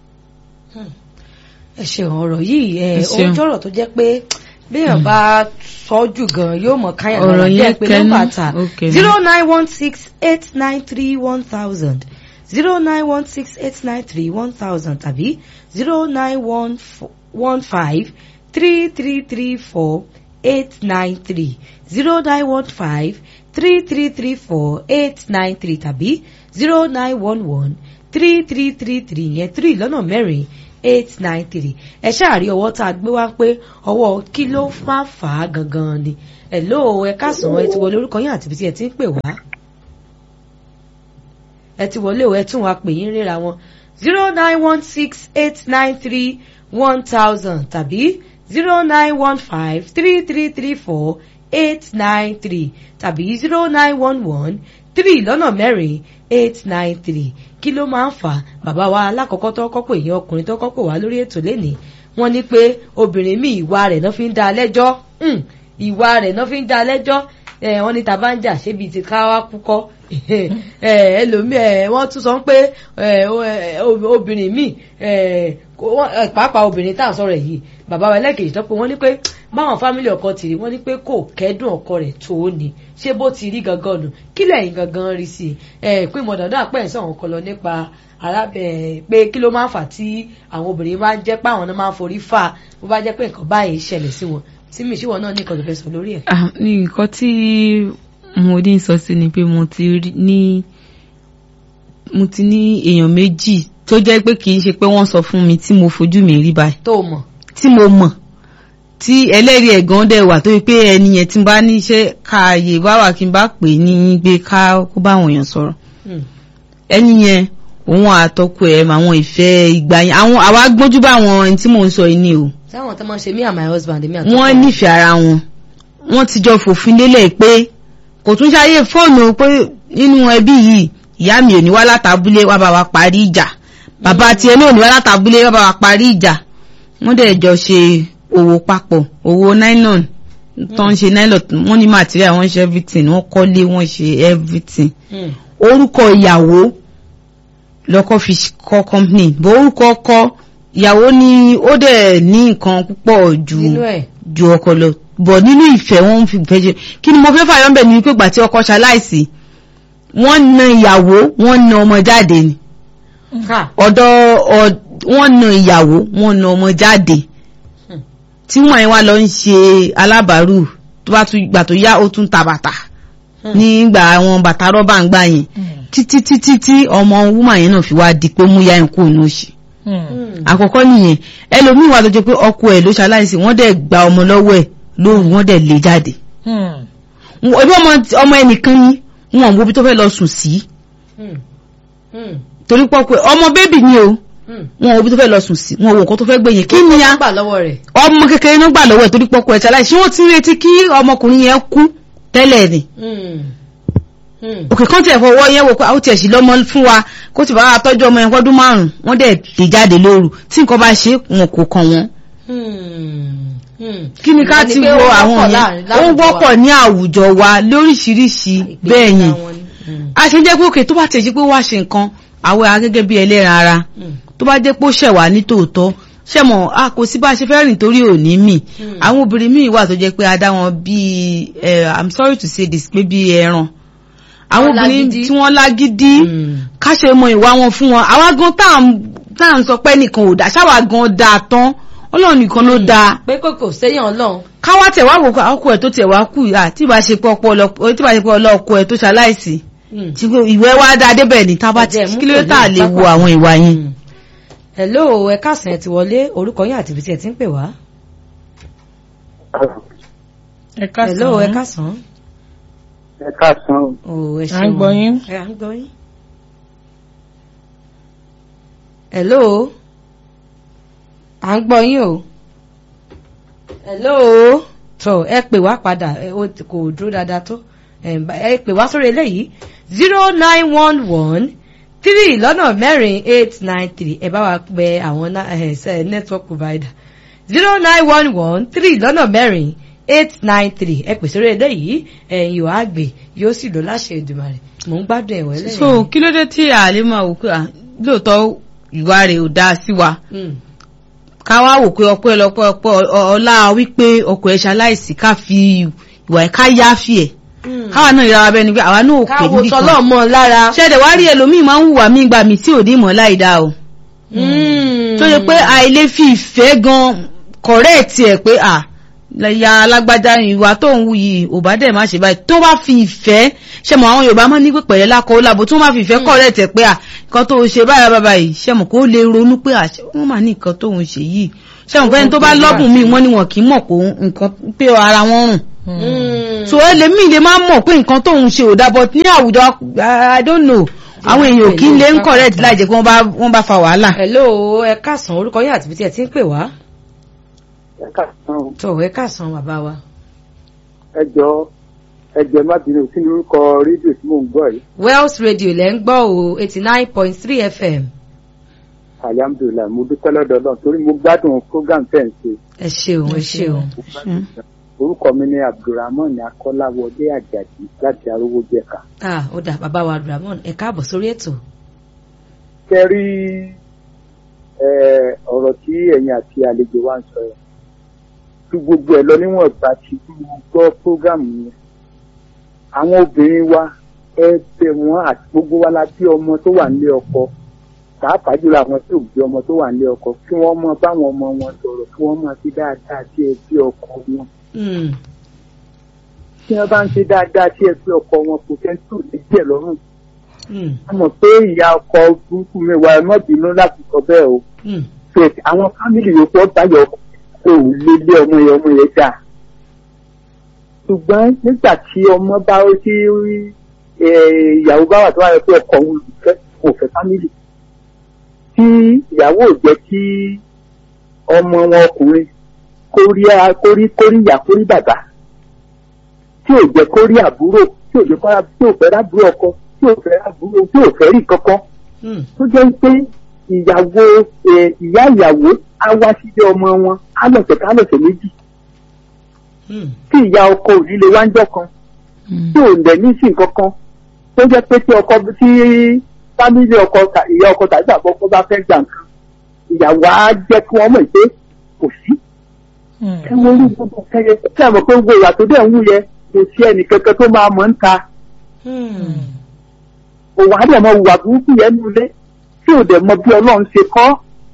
ẹ ṣeun ọ̀rọ̀ yìí ẹ Ẹ ṣeun. ohun jọ̀rọ̀ tó jẹ́ pé béèyàn bá sọ jù gan yóò mọ̀ káyàn Ọ̀rọ̀ lára yẹn kẹ́ pé kẹnu, nọ́mbà ta ó kẹnu. zero nine one six eight nine three one thousand zero nine one six eight nine three one thousand tàbí zero nine one one five three three three four eight nine three zero nine one five three three three four eight nine three tàbí zero nine one one three three three three yẹn three lọ́nà mẹ́rin eight nine three ẹ ṣáàrí ọwọ́ tá a gbé wá pé ọwọ́ kí ló máa fà á gangan ni ẹ ló ẹ káàsán ẹ ti wọlé orúkọ yín àti ibi tí ẹ ti ń pè wá ẹ ti wọlé o ẹ tún wá pè yín ríra wọn zero nine one six eight nine three one thousand tàbí zero nine one five three three three four eight nine three tàbí zero nine one one three lọ́nà mẹ́rin eight nine three kí ló máa ń fà á bàbá wa alákọ̀ọ́kọ́ tó kọ́kọ́ èèyàn ọkùnrin tó kọ́kọ́ wá lórí ètò lénìí wọ́n ní pé obìnrin míì ìwà rẹ̀ náà fi ń dá a lẹ́jọ́ ìwà rẹ̀ náà fi ń dá a lẹ́jọ́ wọ́n ní tàbá ń jà ṣébi ti ká wá kúkọ́ ẹlòmíì wọ́n tún sọ pé obìnrin míì pàápàá obìnrin tá à ń sọ̀rọ̀ yìí bàbá wa ẹlẹ́kejì tó pé wọ́n ní pé báwọn fámìlì ọkọ ti rí wọ́n ní pé kò kẹ́dùn ọkọ rẹ̀ tó ní ṣé bó ti rí gangan nù kí lẹ́yìn gangan rí sí i pé mọ̀dàdà pẹ̀ ń sọ̀rọ̀ kan lọ nípa pé kí ló máa ń fà tí àwọn obìnrin máa ń jẹ́ pé àwọn náà máa ń forí fà bó bá jẹ́ pé nǹkan báyìí ṣẹlẹ̀ sí wọn tí mi ṣíwọ náà ní nǹkan tó fẹ́ sọ lórí ẹ̀. nǹkan tí mo ní sọ sí ni pé mo ti ní mo ti ní èèyàn méjì tó jẹ́ pé kì í ṣe pé wọ́n sọ fún mi tí mo fojú mi rí báyìí. tó mọ̀. tí mo mọ̀ tí ẹlẹ́rìí ẹ̀gán dẹ̀ wà tó yẹ pé ẹni yẹn tí n bá ní iṣẹ́ káàyè bá wà kí n bá pè ní gbé ká kó bá àwọn èèyàn sọ̀rọ̀. ẹni yẹn òun àtọkọ ẹ̀ àwọn ìfẹ́ ìgbà yẹn àwọn àwa gbójú bá àwọn ẹni tí mò ń sọ yìí ni o. sáwọn tó máa ń ṣe me and my husband mi àtọkọ. wọ́n nífẹ̀ẹ́ ara wọn wọ́n ti jọ fòfin lélẹ̀ pé kò tún ṣàyè fóònù pé nínú ẹbí yìí ìyá mi ò ní wá látàbúlé wá bá wa parí ìjà bàbá tiẹ̀ náà ò ní wá látàbúlé wá bá wa parí ìjà wọ́n dẹ̀ jọ ṣe òwò papọ̀ òwò nylon tó ń ṣe nylon wọ́n ní material wọ́n ṣe everything wọ́n kọ́lé wọ́n ṣe everything orúkọ ìyàwó lọ́kọ́ fi kọ́ company bó orúkọ ọkọ ìyàwó ni ó dẹ̀ ní nǹkan púpọ̀ ju ju ọkọ lọ bọ̀ nínú ìfẹ́ wọn fi fẹ́ ṣe kí ni mo fẹ́ fàyọ́ ń bẹ̀ ní pé gbà tí ọkọ ṣaláìsí wọ́n na ìyàwó wọ́n na ọmọ jáde ni ọ̀dọ̀ wọ́n na ìyàwó wọ́n na ọmọ jáde tí wọ́n yẹn wá lọ ń ṣe alábàárù tó bá tún gbà tó yá ó tún ta bàtà nígbà àwọn bàtà rọ́bà ń gbà yẹn títí títí tí ọmọ wúmà yẹn náà fi wá di pé mú yá ẹ̀ kú inú òṣì àkọ́kọ́ nìyẹn ẹlòmíì wà tó jẹ́ pé ọkọ ẹ̀ ló ṣaláìsí wọ́n dẹ̀ gba ọmọ lọ́wọ́ ẹ̀ lóru wọ́n dẹ̀ lé jáde ẹbí ọmọ ẹnìkan ní wọn wo bí tó fẹ́ lọ sùn sí torí pọ́pẹ́ ọmọ bébì ni o wọn wo bí tó fẹ́ lọ sùn sí wọn wo nǹkan tó fẹ́ gbẹ̀yìn kí ni ya ọmọ kékeré ló gbà lọ́wọ́ ẹ̀ torí pọ́pẹ́ ẹ̀ ṣaláìsí wọ́n ti ń retí kí ọmọkùnrin yẹn kú tẹ́lẹ̀ ni òkè kan tiẹ̀ fọwọ́ yẹn wò pé àwọn tiẹ̀ sì lọ́mọ fún wa kó ti bá wa tọ́jú ọmọ yẹn fọ́dún márùn-ún wọ́n dẹ̀ lè jáde lóru tí nǹkan bá ṣe wọn kò kàn wọ́n. kí ni ká ti wo àwọn yẹn ó wọ́pọ̀ ní àwùjọ wa lóríṣiríṣi bẹ́ẹ̀ yẹn a ṣe jẹ́ pé òkè tó bá tẹ̀ ṣe pé wá ṣe nǹkan àwọ̀ ara gẹ́gẹ́ bí ẹlẹ́ran ara tó bá jẹ́ pé ó ṣẹ̀ wá ní tòótọ́ ṣẹ̀mọ̀ a kò sí bá a ṣe fẹ́ rìn torí òní mi àwọn obìnrin míì wà tó jẹ́ pé a dá wọn bíi i'm sorry to say this pé bíi ẹran àwọn obìnrin tí wọ́n lágídí káṣe mọ ìwà wọn fún wọn àwa gan tá à ń sọ pé nìkan ò dá ṣáwa gan dáa tán ọlọ́run nìkan ló dáa. pé kò kò sẹ́yìn ọlọ́run. káwá tẹ̀ wá wò pé ọkọ ẹ̀ tó tẹ̀ wá kù yá tí ìbá ṣe pé ọlọ́ọ̀kọ ẹ̀ tó ṣaláìsí ìwẹ́ wá dáa débẹ̀ ní tábà tí kí ló tà lè wo àwọn ìwà yẹn. hello ẹ káàsán ẹ ti wọlé orúkọ yín àti ibi tí ẹ ti ń pè wá. ẹ káàsán hello ẹ káàsán ẹ káàsán o. o ẹ à ń gbọ́ yín. ẹ à ń gbọ́ yín. hello à ń gbọ́ yín o. hello tó ẹ pè wá padà kò dúró dáadáa tó ẹ pè wá sórí eléyìí zero nine one one three lọ́nà mẹ́rin eight nine three ẹ bá wa pè àwọn network provider zero nine one one three lọ́nà mẹ́rin eight nine three ẹ pèsè orí eléyìí ẹ̀yin ò àgbè yóò sì lọ láṣẹ Èdùmàrè mò ń gbádùn ẹ̀wọ̀n ẹlẹ́yìn. so kí ló dé tí àlè máa wò pé lóòótọ́ ìwà rẹ̀ ò dáa sí wa ká wá wò pé ọpẹ́ ọlọpẹ́ ọpẹ́ ọlá wípé ọkọ ẹ̀ ṣaláìsí ká fi ìwà ẹ̀ ká yááfì ẹ̀ káwa náà yára bẹ́ẹ̀ ni pé àwa náà ò pè níbi kan káwọ tọ́lọ́ mọ́ lára. ṣẹ̀dẹ̀ wá rí ẹlòmíì máa ń hùwà mí gbà mí tí ò ní mọ̀ láì dáa o tó yẹ pé àìlè fi ìfẹ́ gan kọ̀rẹ́ẹ̀tì ẹ̀ pé à ya alágbájá ìwà tó ń wù yìí ò bá dẹ̀ má ṣe báyìí tó bá fi ìfẹ́ ṣe mọ̀ àwọn yorùbá máa ní pé pẹ̀lẹ́ lákọ̀ọ́ lábo tó bá fi ìfẹ́ kọ̀ rẹ̀ tẹ̀ pé à nǹkan tó ṣe báyìí bàbá yìí ṣe mọ̀ kó lè ronú pé àṣẹ wọ́n máa ní nǹkan tó ń ṣe yìí ṣe mọ̀ pé ẹni tó bá lọ́bùn míì wọ́n ní wọn kì í mọ̀ pé nǹkan pé ara wọn rùn so ẹlẹ́mìí lè máa mọ̀ pé nǹkan tó ń ṣe ò dá but ní àwùjọ i don't know àwọn èèyàn kì í lè ń correct láì jẹ́ pé wọ́n bá wọ́n bá fa wàhálà. hello ẹ káàsán orúkọ yín àti ibi tí ẹ ti ń pè wá. ẹ káàsán tó ẹ káàsán bàbá wa. ẹ jọ ẹ jẹ má bínú kí ni orúkọ rédíò tí mò ń gbọ́ yìí. Wells Radio lẹ́ ń gbọ́ o eighty nine point three FM. alhamdulilayi mo dúpẹ́ lọ́dọ̀ náà torí mo gbádùn program tẹ̀ ń ṣe. ẹ ṣeun ẹ ṣeun. orúkọ mi ni abdulrahman akọ́láwọlé àjàdí láti arówó jẹ̀ka. ah ó dà bàbá wa abdulrahman ẹ káàbọ̀ sórí ètò. ṣe rí ọ̀rọ̀ tí ẹ̀yin àti àlejò wa ń sọ yẹn tí gbogbo ẹ̀ lọ níwọ̀n ìgbà tí mo gbọ́ prógámù yẹn àwọn obìnrin wa ẹ bẹ̀ wọ́n àti gbogbo wa la bí ọmọ tó wà nílé ọkọ pàápàá jùlọ àwọn tí ò bí ọmọ tó wà nílé ọkọ kí wọ́n mọ báwọn ọmọ wọn sọ̀rọ̀ kí wọ́n máa fi dáadáa sí ẹbí ọkọ wọn tí wọ́n bá ń ṣe dáadáa sí ẹbí ọkọ wọn kò fẹ́ tó lè díẹ̀ lọ́rùn a mọ̀ pé ìyá ọkọ burúkú mi wà ẹ má bínú láti sọ bẹ́ẹ̀ o pé àwọn fámìlì yòókù ọ̀báyọ̀ kò lé lé ọmọ yẹn ọmọ yẹn dáa ṣùgbọ́n nígbà tí ọmọ bá ó tí ìyàwó bá wà tó wà lọ pé ọkọ òun fẹ́ kò fẹ́ fámìlì tí ìyàwó ò jẹ́ kí ọmọ wọn ọkùnrin kórí kórí kórí ìyá kórí bàbá tí ò jẹ́ kórí àbúrò tí ò jẹ́ kórí tí ò fẹ́ rábúrò ọkọ tí ò fẹ́ rábúrò tí ò fẹ́ rí kankan tó jẹ́ pé ìyàwó ìyá ìyàwó á wá sílé ọmọ wọn á lọ̀sẹ̀ ká lọ̀sẹ̀ méjì tí ìyá ọkọ ò ní lè wá ń jọ kan tí ò lẹ̀ ní sí nǹkan kan tó jẹ́ pé tí ọkọ tí fámílì ọkọ ìyá ọkọ tàbí bàbá ọkọ bá fẹ́ gbà nǹkan ìyàwó á jẹ́ kí wọ́n mọ̀ pé kò sí. ẹ wo orí gbogbo kẹyẹ tí a mọ̀ pé gbogbo ìwà tó dẹ̀ ń wú yẹ kò sí ẹnì kankan tó máa mọ̀ ń ta. òwò á dẹ̀ mọ ìwà burúkú yẹn nulẹ̀ tí ò dẹ̀ mọ bí ọlọ́run ṣe kọ́.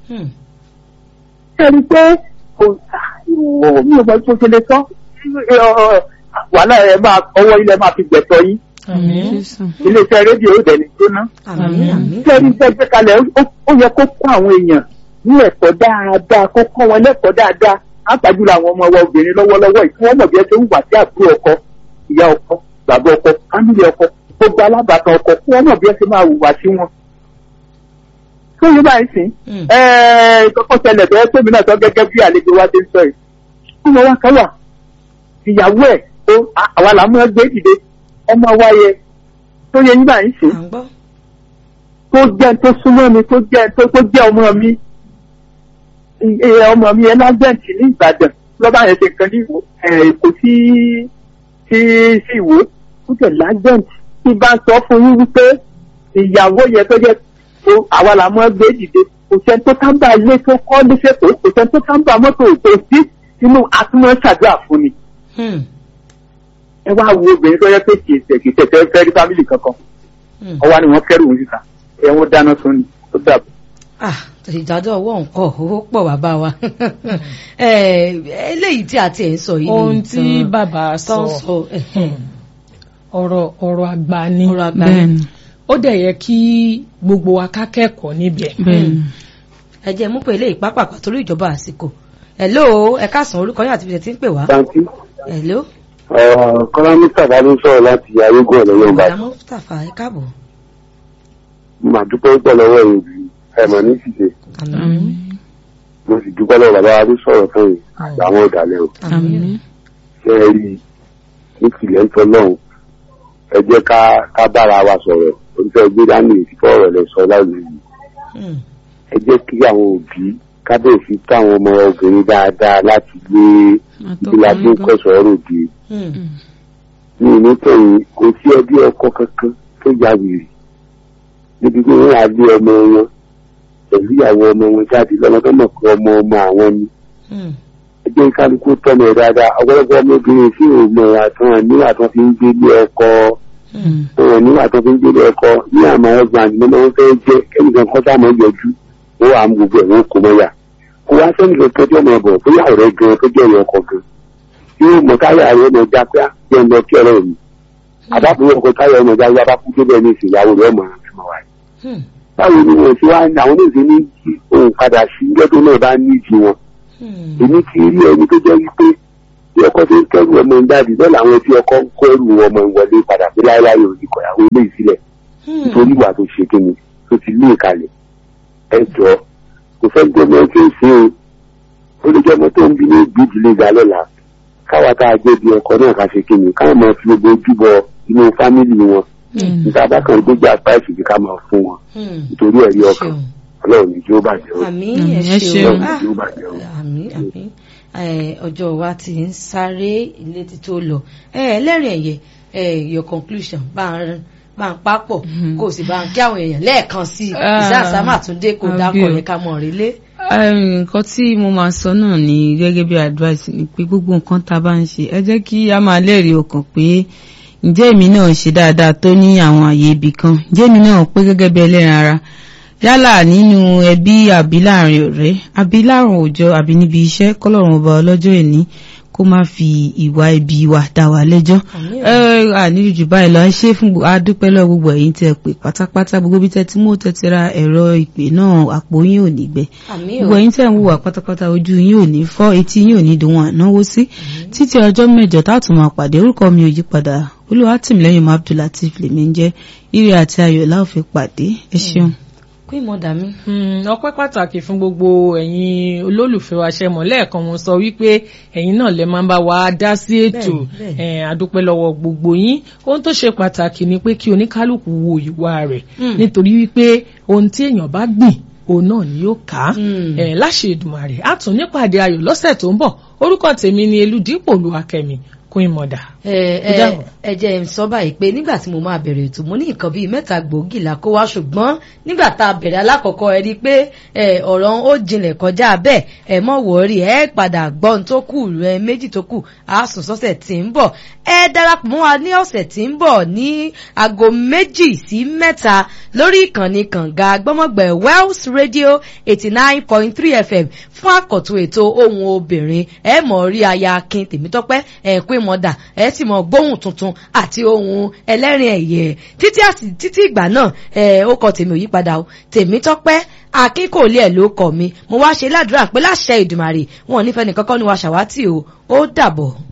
ṣé ẹni pé kò mi ò mọ tó ṣe lè sọ wàhálà ẹ máa ọwọ́ ilẹ̀ máa fi gbẹ̀tọ̀ yín iléeṣẹ́ rédíò ó dẹ̀ni jóná. ṣé ẹni tẹ́ gbé kalẹ̀ ó yẹ kó kó àwọn èèyàn ní ẹ̀kọ́ dáadáa kó kọ́ wọn lẹ́kọ̀ọ́ dáadáa àpàjùlọ àwọn ọmọ wa obìnrin lọ́wọ́lọ́wọ́ yìí kí wọ́n mọ̀ bí ẹ ṣe ń wà sí àbúrò ọkọ ìyá ọkọ bàbá ọkọ fámìlì ọkọ gbogbo alábàtàn ọkọ kí wọ́n mọ̀ bí ẹ ṣe máa hùwà sí wọn. tó yẹ báyìí sìn kọ́kọ́ ṣẹlẹ̀ bẹ́ẹ̀ tóbi náà sọ gẹ́gẹ́ bí àlejò wa ti ń sọ yìí. ọmọ wa kan wà ìyàwó ẹ̀ tó àwa làá mú ẹ gbé dìde ọmọ wa yẹ tó yẹ yín báyìí sìn tó jẹ́ tó súnmọ́ mi tó jẹ́ tó jẹ́ ọmọ mi ọmọ mi ẹ lágbẹ̀ǹtì ní ìbàdàn lọ́ba yẹn ṣe nǹkan ní èkó sí sí sí ìwó ó jẹ́ lágbẹ̀ǹtì tí bá ń sọ fún yín wípé ìyàwó yẹn tó jẹ́ tó àwa là mọ́ gbé dìde kò sẹ́ni tó tábà ilé tó kọ́ léṣèpọ̀ kò sẹ́ni tó tábà mọ́tò tó sí inú atúmọ̀ ṣàdúrà fún ni. ẹ wá wo obìnrin tó yẹ pé kì í tẹ̀ kì í tẹ̀ fẹ́ fẹ́ rí fámìlì kankan ọwọ́ ni wọ́n kẹ́rù òun síta ẹ̀ wọ́n dáná sun ni ó dàbọ̀ ìdájọ́ ọwọ́ nǹkan owó pọ̀ bàbá wa eléyìí tí a ti ẹ̀ ń sọ yìí ohun tí bàbá sọ ọ̀rọ̀ ọ̀rọ̀ àgbà ni ó dẹ̀ yẹ kí gbogbo wa ká kẹ́kọ̀ọ́ níbẹ̀. ẹ jẹ́ mú pé eléyìí pápákọ̀ torí ìjọba àsìkò hello ẹ káàsán orúkọ yín àti ibi tí ń pè wá. hello. kọ́lá mustapha ló sọ̀rọ̀ láti ayégun ọ̀nà yorùbá. ọ̀dà mustapha ẹ káàbọ̀. màá dúpẹ́ pọ̀ lọ́wọ́ ẹ̀yìn bí ẹ̀mọ̀ ní ṣìṣe. mo sì dúpẹ́ lọ́wọ́ bàbá wa tó sọ̀rọ̀ fún yìí àtàwọn ọ̀dàlẹ̀ o. ṣé ẹ rí ní tìlẹ̀ ń tọ́ lọ́hùn ẹ jẹ́ ká ká bára wa sọ̀rọ̀ oníṣẹ́ gbé dání ìfipọ́ ọ̀rọ̀ lẹ sọ láwùjọ yìí. ẹ jẹ́ kí àwọn òbí kábíyèsí táwọn ọmọ obìnrin dáadáa láti gbé ìlà tó kọ̀sọ̀ ọ̀rọ̀ òde. ní ìlú tẹ̀yìn kò sí ẹbí ọkọ kankan tó ya wèrè níbi tí wọ́n á gbé ọmọ wọn pẹ̀lú ìyàwó ọmọ wọn jáde lọ́nà tó mọ̀ pé ọmọ ọmọ àwọn ni. ẹ jẹ́ kálukú tọ́mọ ẹ̀ dáadáa ọ̀pọ̀lọpọ̀ ọmọbìnrin tí ò mọ̀ àtàn níwà tó fi ń gbélé ọkọ wọn níwà tó fi ń gbélé ọkọ ní àmọ́ ẹgbàá àti mọ́mọ́ wọn fẹ́ jẹ́ kẹ́nìkan kọ́ tá àmọ́ yọjú ó wà á mú gbogbo ẹ̀ wọ́n kó mọ́yà kó wá sẹ́ni kankan tí ọmọ ọ̀bọ̀ bóyá ọ̀rẹ́ gan tó jẹ́ ìyọkọ gan yóò mọ táyà rẹ̀ ọmọ já pé àjẹ́ ń lọ kí ọ̀rẹ́ mi àbábọ̀ ọkọ̀ táyà ọmọ já wípé abákú débẹ̀ ní ìsìnyàwó rẹ̀ ọmọ rẹ̀ fún wa yìí báwo ni wọn ti wá àwọn oníṣẹ́ ní òun padà sí lọ́dún náà bá ní ìjì wọn èmi ti rí ẹni tó jẹ́ wípé bí ọkọ tó ń kẹ́rù ọmọ ń jáde bẹ́ẹ̀ làwọn tí ọkọ ń kó ẹrù ọmọ ìwọlé padà pé láéláé òní kọ̀yàwó ilé ìsílẹ̀ nítorí ìwà tó ṣe kíni tó ti lé ìkalẹ̀ ẹ jọ kò fẹ́ gbọ́ ọmọ tí ń ṣe o ó lè jẹ́ ọmọ tó ń bí ní ìgbìdílé ga lọ́la káwa tá a jẹ́ bí ọkọ náà ká ṣe kíni káwọn máa fi gbogbo ojúbọ inú fámìlì wọn níta bá kan gbójú apá ìsìnkú ká máa fún wọn nítorí ẹ̀rí ọkàn ọlọ́run ní kí ó bàjẹ́ o àmì Mm, ẹ ẹ ṣeun ṣeun. Ah, Ọlọ́run ní kí ó bàjẹ́ o. àmì àmì Eh, ọjọ́ wa ti ń sáré ilé tí tó lọ Eh, ẹlẹ́rìn ẹ̀yẹ eh, your conclusion bá ń bá ń papọ̀ kó o sì bá ń kí àwọn èèyàn lẹ́ẹ̀kan sí i Ah, ìsáàsámà tún dé kó àbí dákọ̀ o. yẹn ká mọ̀ rí lé. Eh, nǹkan tí mo máa sọ náà ni gẹ́gẹ́ bí advice ni pé gbogbo nǹkan tá a bá ń ṣe ẹ jẹ́ kí a máa lẹ́rìí ọkàn pé ǹjẹ́ èmi náà ṣe dáadáa tó ní àwọn àyè ibì kan ǹjẹ́ èmi náà pé gẹ́gẹ́ bí ẹlẹ́ran ara yálà nínú ẹbí àbí láàrin ọ̀rẹ́ àbí láàrin òòjọ́ àbí níbi iṣẹ́ kọ́lọ́run ọba ọlọ́jọ́ ìní kó má fi ìwà ibi wa dá wa lẹ́jọ́ Àmín o. ẹ àníbi jù báyìí lọ ẹ ṣe fún gbogbo adúpẹ́ lọ gbogbo ẹ̀yin tẹ́ pè pátápátá gbogbo bí tẹ́ tí mo tẹ́ ti ra ẹ̀rọ ìpè náà àpò yín ò ní gbẹ àmì gbogbo o ẹ̀yin tẹ́ ń wùwà pátápátá ojú yín ò ní fọ́ etí yín ò ní dùn wọn ànáwó sí títí ọjọ́ mẹ́jọ táàtún máa pàdé orúkọ mi ò yí padà olúwatìmílẹ́yìn mọ́ abdulateef lèmi ń jẹ́ ire àti ayọ̀ la ó fi pàdé ẹ ṣeun. kó ìmọ̀dà mi. Mm, ọpẹ́ pàtàkì fún gbogbo ẹ̀yin olólùfẹ́ wa ṣe mọ̀ lẹ́ẹ̀kan mo sọ wípé ẹ̀yin náà lè máa ń bá wa dá sí ètò Bẹ́ẹ̀ni, eh, adúpẹ́ lọ́wọ́ gbogbo yín ohun tó ṣe pàtàkì ni pé kí oníkálukú wo ìwà rẹ̀ Mm. nítorí wípé ohun tí èèyàn bá gbìn òun náà ni yóò ká Mm. eh, láṣẹ Èdùmàrè á tún nípàdé ayọ̀ lọ́sẹ̀ tó ń bọ̀ orúkọ tèmi ni Elúdípò Olúwakẹ́mi kún ìmọ̀dà. ẹ Ó ẹ dàbọ̀. ẹ jẹ́ n sọ báyìí pé nígbà tí mo máa bẹ̀rẹ̀ ètò mo ní nǹkan bíi mẹ́ta gbòógì là kó wá ṣùgbọ́n nígbà tá a bẹ̀rẹ̀ alákọ̀ọ́kọ́ ẹ rí i pé ẹ ọ̀rọ̀ ó jinlẹ̀ kọjá bẹ́ẹ̀ ẹ mọ̀ wọ́ọ́rì ẹ padà gbọ́ ohun tó kù ẹ méjì tó kù á sùn sọ́sẹ̀ tí ń bọ̀ ẹ darapọ̀ mọ́ wa ní ọ̀sẹ̀ tí ń bọ̀ ní aago méjì sí mẹ́ta lórí ìkànnì kànga gbọ́mọ̀gbẹ̀ Wells Radio eighty nine point three FM fún àkọ́tún ètò ohun obìnrin ẹ mọ̀ rí aya akin tèmítọ́pẹ́ ẹ pé mọ̀dà ẹ sì mọ̀ gbóhùn tuntun àti ohun ẹlẹ́rìn ẹ̀yẹ títí àsì títí ìgbà náà ẹ ó kọ tèmi ò yípadà o tèmítọ́pẹ́ akin kò lé ẹ̀ ló kọ mi mo wá ṣe ládùúrà pé láṣẹ Èdùmàrè wọn ò nífẹ̀ẹ́ nìkankan ní wa ṣàwátì o ó dàbọ̀.